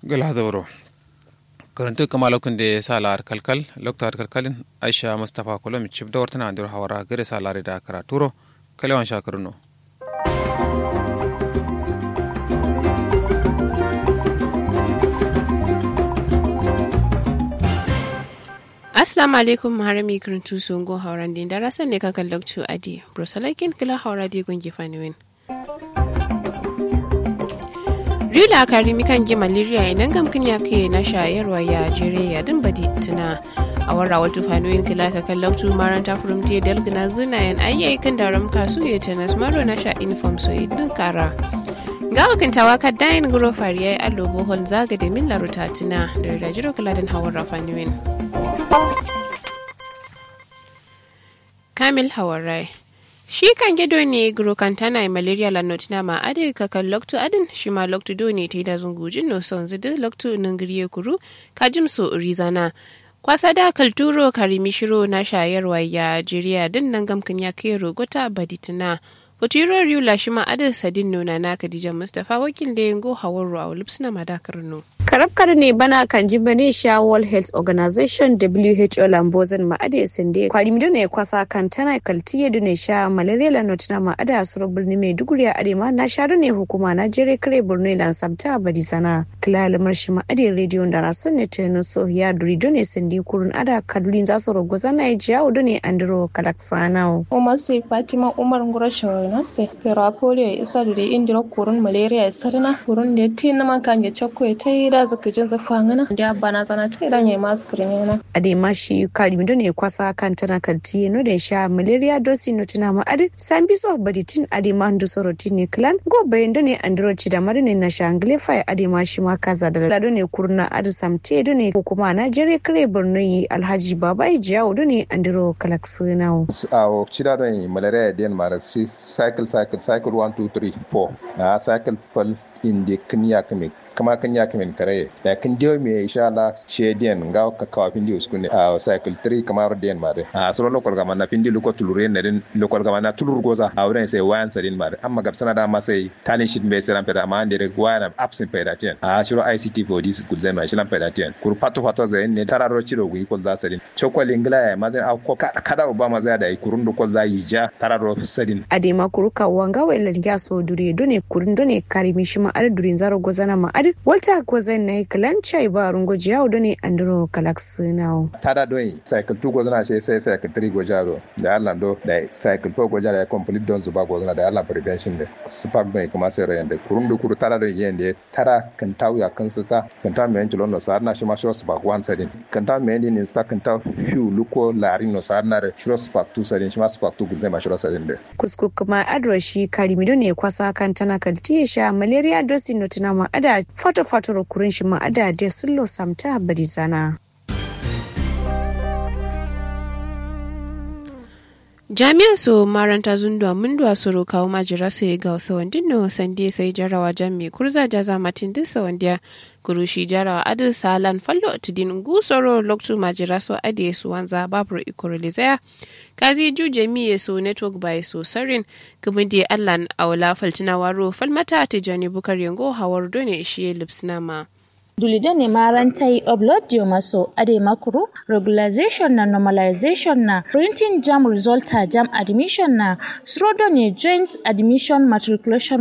gala zauro karantu kama lokun da sala ar kalkal lokta ar kalkalin aisha mustafa kolom chip da wartana andur hawara gare sala da karaturo kalewan shakaruno Assalamu alaikum harami kirintu sungo hauran din da rasan ne kakan lokcu adi brosalakin kila haura di gungi faniwin. Rila karimi kan gi malaria idan gamkin ya ke na shayarwa ya jere ya din badi tuna a warra wata faniwin kila kakan lokcu maran ta furumte dalgina zinayen ayyukan da ramka su ya tanas maro na sha uniform so din kara. ga wakintawa ka dayin guro fariya allo bohol zaga da min laruta tuna da rajiro kaladin hawar rafaniwin. Kamil Hawarai. Shi kan gido ne grokantana malaria la notina ma ade kakan loktu adin shi ma loktu do ne ta yi da zungujin no son zidu loktu ningiriye kuru kajim so rizana. Kwasa da kalturo karimi shiro na shayarwa ya jiriya din nan gamkin ya kai rogota baditina. Hotiro Riula shi ma adin sadin nuna na Khadija Mustapha wakil da yango hawar ruwa lipsina madakar no. karabkar ne bana kan ji bane sha World Health Organization WHO lambozin ma'ada sinde kwari mi ne kwasa kan tana kaltiye dune sha malaria la notina ma'ada suro birni mai duguri a adema na sha ne hukuma na jere kare borno lan sabta badi sana kilala marshi ma'ada radio da rasun ne tenu so ya duri dune sinde kurun ada kadulin za su rogo zana ya jiya dune andro kalaksana Umar sai Fatima Umar Ngurasho na se pero polio isa dure indiro kurun malaria sarna kurun da tin man kan ya chokko ya tai da zaka jin zafa ngana da bana sana tai dan yayi mask yana adema shi kari mi ne kwasa kan tana kaltiye no da sha malaria dosi no tana ma adi san biso baditin adema ndu soroti ne clan go bayan ne andro ci da marine na shangle fai adema shi ma kaza da lado ne kurna adi samte do ne hukuma na jere kare borno yi alhaji baba jiyawo do ne andro kalaksuna awo cida don malaria den mara si cycle cycle cycle 1 2 3 4 a cycle pal inde knya kame kama kan ya kamin kare da kan dio me insha Allah she den ga ka kawa pindi uskune a cycle 3 kamar den mare a solo lokol gama na pindi luko tulure ne den lokol gama na tulur goza a wurin sai wayan sadin mare amma gab sana da ma sai talin shit me sai peda amma ande wayan absent peda ten a shiro ICT for this good zai ma shi lan peda ten kur pato pato zai ne tararo ciro gu ko za sadin chokol ingla ya ma zai ko kada obama zai da kurun do ko za yi ja tararo sadin adema kuruka wanga wa ilan so dure done kurun done karimi shi ma ar durin zaro gozana ma ar walta gozan na kalan chai ba rungo jiyawo done andro kalax now tada doyi cycle 2 gozana sai sai cycle 3 gojaro da Allah do da cycle 4 gojaro ya complete don zuba gozana da Allah prevention da spark doyi kuma sai rayan da kurun da kuru tada doyi yende tara kan tawu ya kan sita kan ta men jilon no sar na shi ma shiro spark 1 sadin kan ta men din insta kan ta few luko larin no sar na shiro spark 2 sadin shi ma spark 2 guzai ma shiro sadin da kusku kuma adro shi karimido ne kwasa kan tana kaltiye sha malaria dosi no tana ma ada fato fato kurin shi ma ada de sullo samta badi zana jami'an su maranta zundua munduwa su kawo majira su ga wasu wandin no sande sai jarawa jami kurza jaza matin duk sawandiya kurushi jarawa adu salan fallo tudin gusoro loktu majira so ade su wanza babur ikorolizaya kazi ju jami'e so network by so sarin kuma da allan aula faltina waro falmata tijani bukar yango hawar done shi lipsnama dulide ne marantai upload dio maso ade makuru regularization na normalization na printing jam resulta jam admission na srodo ne joint admission matriculation